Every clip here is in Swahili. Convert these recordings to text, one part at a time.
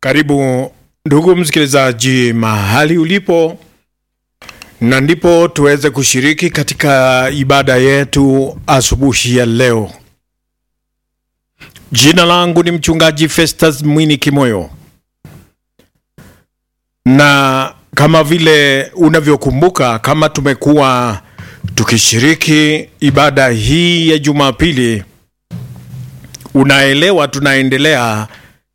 Karibu ndugu msikilizaji, mahali ulipo, na ndipo tuweze kushiriki katika ibada yetu asubuhi ya leo. Jina langu ni mchungaji Festus Mwini Kimoyo, na kama vile unavyokumbuka, kama tumekuwa tukishiriki ibada hii ya Jumapili, unaelewa tunaendelea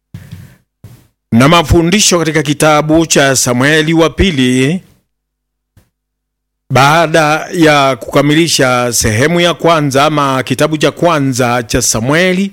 na mafundisho katika kitabu cha Samueli wa pili baada ya kukamilisha sehemu ya kwanza ama kitabu cha kwanza cha Samueli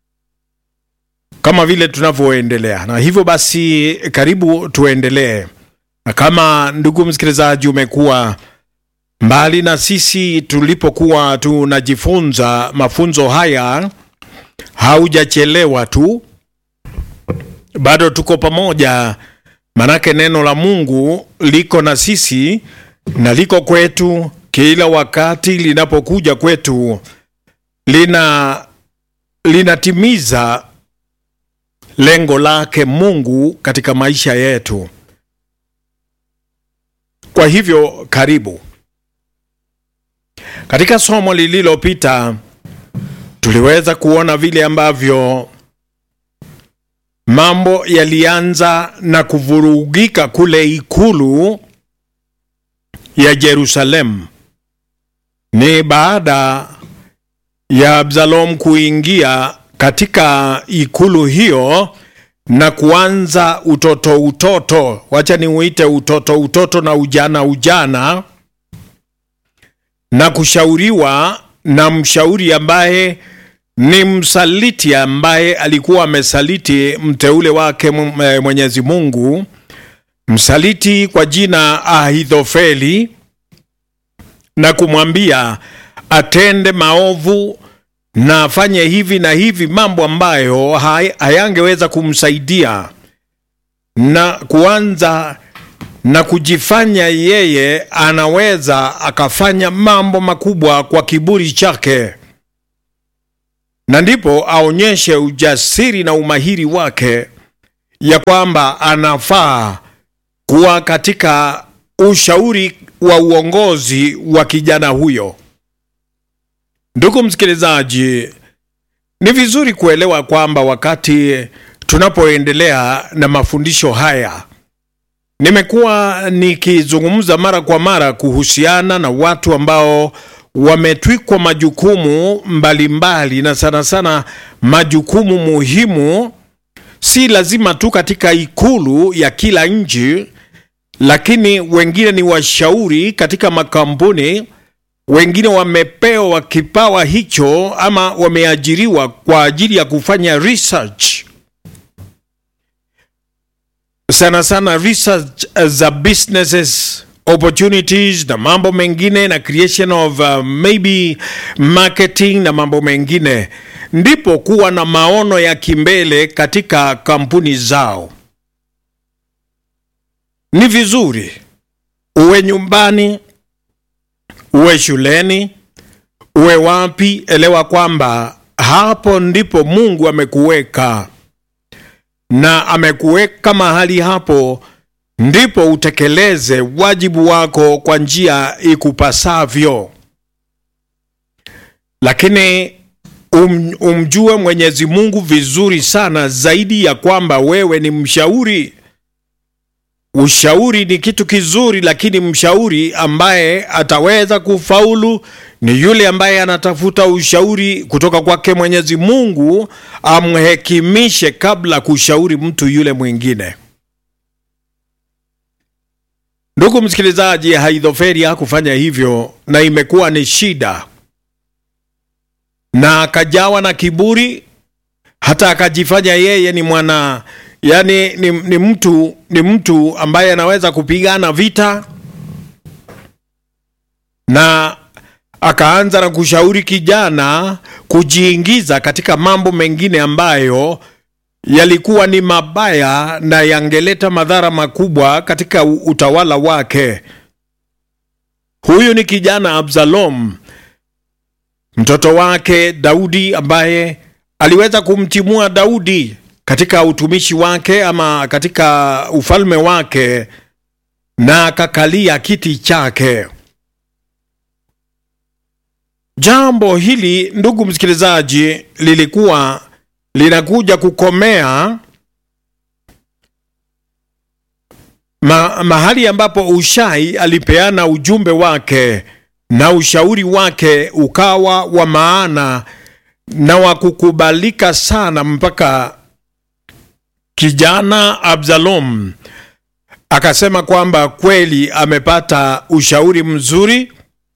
kama vile tunavyoendelea. Na hivyo basi, karibu tuendelee. Na kama ndugu msikilizaji, umekuwa mbali na sisi tulipokuwa tunajifunza mafunzo haya, haujachelewa tu bado tuko pamoja, manake neno la Mungu liko na sisi na liko kwetu kila wakati linapokuja kwetu, lina linatimiza lengo lake Mungu katika maisha yetu. Kwa hivyo karibu. Katika somo lililopita tuliweza kuona vile ambavyo mambo yalianza na kuvurugika kule ikulu ya Yerusalemu. Ni baada ya Absalom kuingia katika ikulu hiyo na kuanza utoto utoto, wacha ni uite utoto utoto na ujana ujana, na kushauriwa na mshauri ambaye ni msaliti ambaye alikuwa amesaliti mteule wake Mwenyezi Mungu, msaliti kwa jina Ahithofeli, na kumwambia atende maovu na afanye hivi na hivi, mambo ambayo hayangeweza kumsaidia na kuanza na kujifanya yeye anaweza akafanya mambo makubwa kwa kiburi chake na ndipo aonyeshe ujasiri na umahiri wake ya kwamba anafaa kuwa katika ushauri wa uongozi wa kijana huyo. Ndugu msikilizaji, ni vizuri kuelewa kwamba wakati tunapoendelea na mafundisho haya, nimekuwa nikizungumza mara kwa mara kuhusiana na watu ambao wametwikwa majukumu mbalimbali mbali, na sana sana majukumu muhimu, si lazima tu katika ikulu ya kila nchi, lakini wengine ni washauri katika makampuni, wengine wamepewa kipawa hicho ama wameajiriwa kwa ajili ya kufanya research, sana sana research za businesses opportunities na mambo mengine na creation of uh, maybe marketing na mambo mengine, ndipo kuwa na maono ya kimbele katika kampuni zao. Ni vizuri uwe nyumbani, uwe shuleni, uwe wapi, elewa kwamba hapo ndipo Mungu amekuweka na amekuweka mahali hapo ndipo utekeleze wajibu wako kwa njia ikupasavyo, lakini um, umjue Mwenyezi Mungu vizuri sana zaidi ya kwamba wewe ni mshauri. Ushauri ni kitu kizuri, lakini mshauri ambaye ataweza kufaulu ni yule ambaye anatafuta ushauri kutoka kwake Mwenyezi Mungu, amhekimishe kabla kushauri mtu yule mwingine. Ndugu msikilizaji, Haidhoferi hakufanya hivyo na imekuwa ni shida, na akajawa na kiburi, hata akajifanya yeye ni mwana yani ni, ni mtu ni mtu ambaye anaweza kupigana vita, na akaanza na kushauri kijana kujiingiza katika mambo mengine ambayo yalikuwa ni mabaya na yangeleta madhara makubwa katika utawala wake. Huyu ni kijana Absalom, mtoto wake Daudi, ambaye aliweza kumtimua Daudi katika utumishi wake ama katika ufalme wake na akakalia kiti chake. Jambo hili ndugu msikilizaji, lilikuwa linakuja kukomea ma, mahali ambapo Ushai alipeana ujumbe wake na ushauri wake ukawa wa maana na wa kukubalika sana, mpaka kijana Absalom akasema kwamba kweli amepata ushauri mzuri,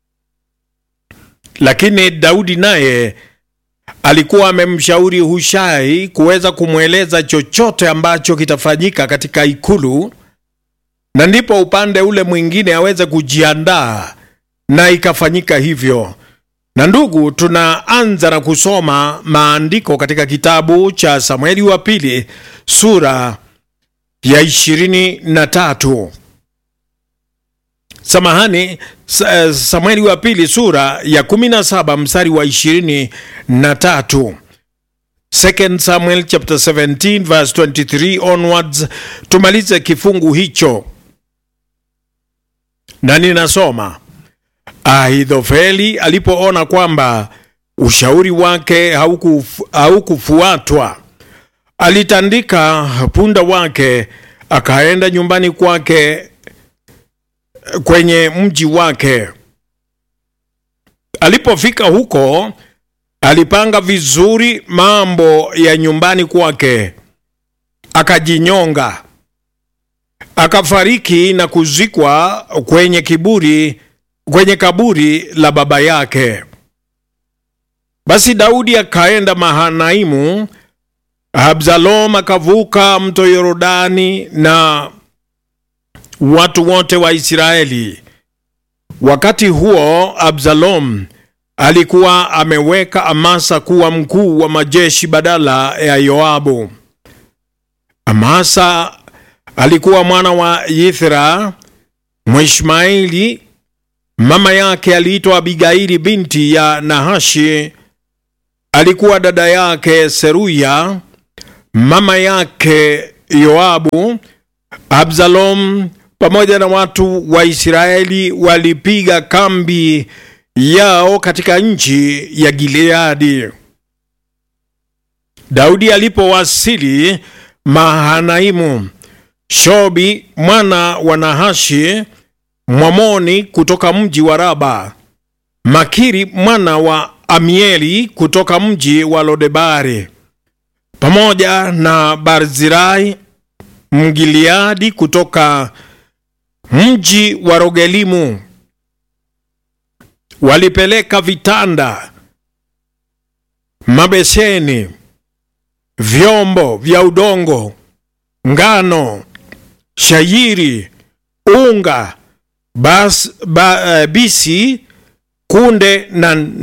lakini Daudi naye alikuwa amemshauri Hushai kuweza kumweleza chochote ambacho kitafanyika katika ikulu, na ndipo upande ule mwingine aweze kujiandaa, na ikafanyika hivyo. Na ndugu, tunaanza na kusoma maandiko katika kitabu cha Samueli wa pili sura ya ishirini na tatu. Samahani, Samueli wa pili sura ya kumi na saba mstari wa ishirini na tatu. Second Samuel chapter 17 verse 23 onwards. Tumalize kifungu hicho na ninasoma. Ahithofeli alipoona kwamba ushauri wake haukufuatwa, hauku alitandika punda wake akaenda nyumbani kwake kwenye mji wake. Alipofika huko, alipanga vizuri mambo ya nyumbani kwake, akajinyonga, akafariki na kuzikwa kwenye kiburi kwenye kaburi la baba yake. Basi Daudi akaenda Mahanaimu. Absalom akavuka mto Yordani na watu wote wa Israeli. Wakati huo Absalom alikuwa ameweka Amasa kuwa mkuu wa majeshi badala ya Yoabu. Amasa alikuwa mwana wa Yithra Mwishmaeli. Mama yake aliitwa Abigaili binti ya Nahashi. Alikuwa dada yake Seruya, mama yake Yoabu. Absalom pamoja na watu wa Israeli walipiga kambi yao katika nchi ya Gileadi. Daudi alipowasili Mahanaimu, Shobi mwana wa Nahashi Mwamoni kutoka mji wa Raba, Makiri mwana wa Amieli kutoka mji wa Lodebari, pamoja na Barzirai Mgiliadi kutoka mji wa Rogelimu walipeleka vitanda, mabeseni, vyombo vya udongo, ngano, shayiri, unga Bas, ba, uh, bisi kunde na